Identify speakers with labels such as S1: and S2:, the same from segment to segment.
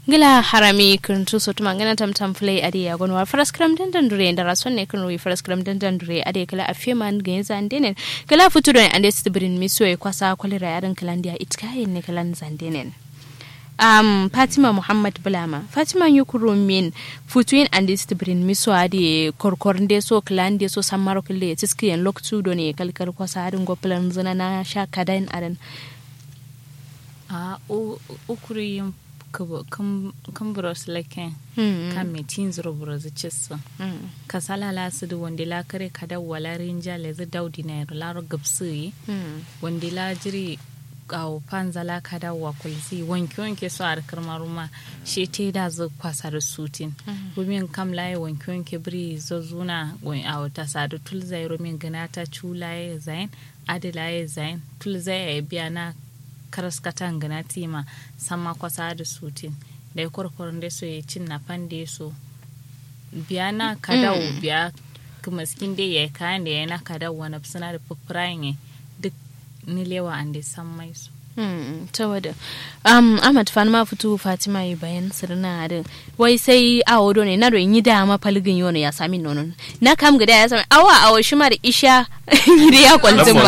S1: gila harami kuntu so tuma ngana tam tam play ade ya gonwa faras kram den den dure ndara sonne kun wi faras kram den den dure ade kala afeman ga zandenen kala futuro ande stibrin miso e kwasa kwalira yaran kalandia itkayen ne kalan zandenen um, fatima muhammad bulama fatima yukuru min futuin ande stibrin miso ade korkor nde so klande so samaro kille tiskiyen loktu do ne kalkar kwasa adin goplan zana na sha kadain adan
S2: a ukuri yin kan buros laken kan mai tin zuro buros cissa ka salala su da wanda la kare ka da wala rinja le zu daudi na yaro laro gabsu yi wanda la jiri kawo panza la ka da wa kulsi wanke wanke su a harkar maruma shi te da zu kwasa da sutin rumin kam laye wanke wanke biri zazuna a wata sadu tul zai rumin gana ta culaye zain adilaye zain tul zai ya biya na karaskatan gana tima sama kwasa da sutin da ya kwarkwaron da so ya cin na fande so biya na kadawo biya kuma skin dai ya kayan da ya na kadawo wani suna da fufurayen duk nilewa an da san mai su
S1: ta wada um, ahmad fan ma fito fatima yi bayan sirna da wai sai awo do ne na do yi dama falgin yono ya sami nono na kam gida ya sami awa awo shi ma da isha da ya kwaltin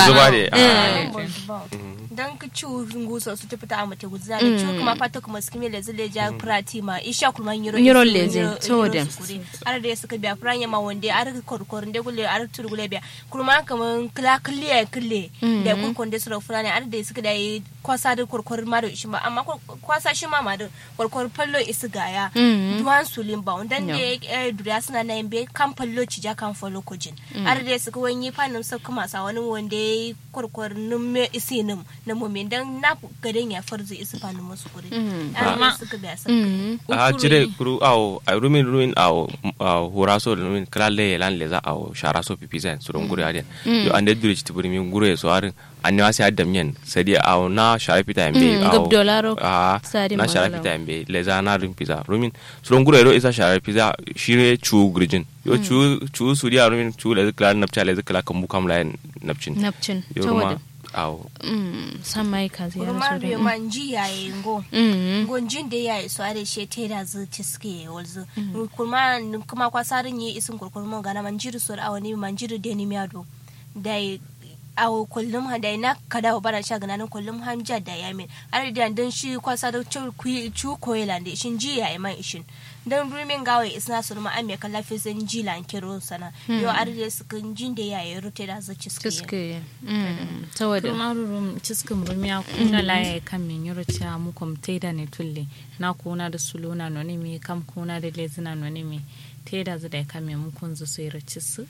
S1: ba
S3: dan ka ci nguso su tafi ta amate gudza da ci kuma fata kuma skimi le zile ja prati ma isha kuma yiro
S1: yiro leze to da
S3: ar da suka biya franya ma wande ar korkor de gule ar tur gule biya kuma kaman kla kle kle da kun konde sura franya ar da suka da kwasa da korkor ma da shi ma amma kwasa shi ma ma da korkor fallo isu gaya duwan sulin ba dan da duriya suna na be kan fallo ci ja kan fallo kujin ar da suka wani fanin sa kuma sa wani wande korkor numme isinim na mumin dan na gaden ya farzu isu fanu musu kuri amma suka ga sa
S4: a jire kuru awo a rumin rumin awo hura so da rumin kala le lan le za awo shara so pipi zan su don gure adin yo ande dure ci tiburi min gure so arin anne wasi adam yen sadi awo na shara pita mbe
S1: awo dolaro
S4: a na shara pita mbe le za na rin pizza rumin su don gure ro isa shara pizza shire chu gurjin yo chu chu su dia rumin chu le kala napcha le kala kambu kam la napchin
S1: napchin
S4: yo ruma awo
S1: mm samai kazi ya
S3: Kurma biyo man ji yaye ngo ngo jin da yaye so are she te da zu tiske walzu kurma kuma kwasarin yi isin kurkurma gana man jiru so awani man jiru de ni miado dai awo kullum ha dai na kada wa bara shaga nan kullum han ja da yamin are da dan shi kwasa da chu chu koyela de shin ji yaye man ishin dan rumin gawe isna su ma ame kala fi zan ji lan kiro sana yo are da su kan jin da yaye rute da zu ciske
S1: ciske ta wada
S2: kuma rurum ciskin rumiya kuna laye kan min yoro ta mu kom da ne tulle na kuna da suluna no ne mi kam kuna da lezina no ne mi teda zu da kan min mu kun zu sai racisu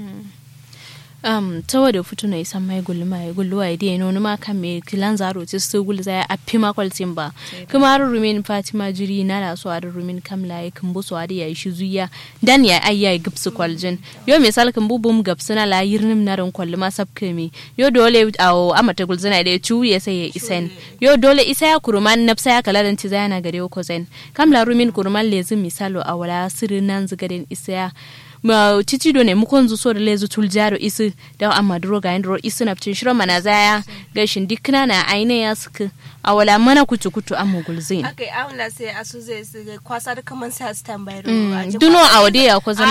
S1: um tawa da fito na isan mai gulli mai gulli wa idea no ma kan me kilan zaro ti su gulli zai a fi ma kwaltin ba kuma har rumin fatima jiri na da so a rumin kam laye kan bu so a ya shi zuya dan ya ai ya gipsu kwaljin yo misal kan bu bum gapsu na la yirnim na ran kwalli ma sabke mi yo dole awo amata gulzina da chu ya sai ya isen yo dole isa ya kuruman nafsa ya kala dan ti zai na gare ko zen kam la rumin kuruman lezin misalo a wala sirin nan zagaden isa ya ma titi do ne mukon zu so da lezu tul jaro isi da amma duro ga indro isi na ptin shiro mana zaya gashin dikna na aine ya suka a wala mana kutu kutu amma gulzin
S3: akai amla sai asu zai su kwasa da kaman sai su tambayar
S1: duno a wade ya ko zama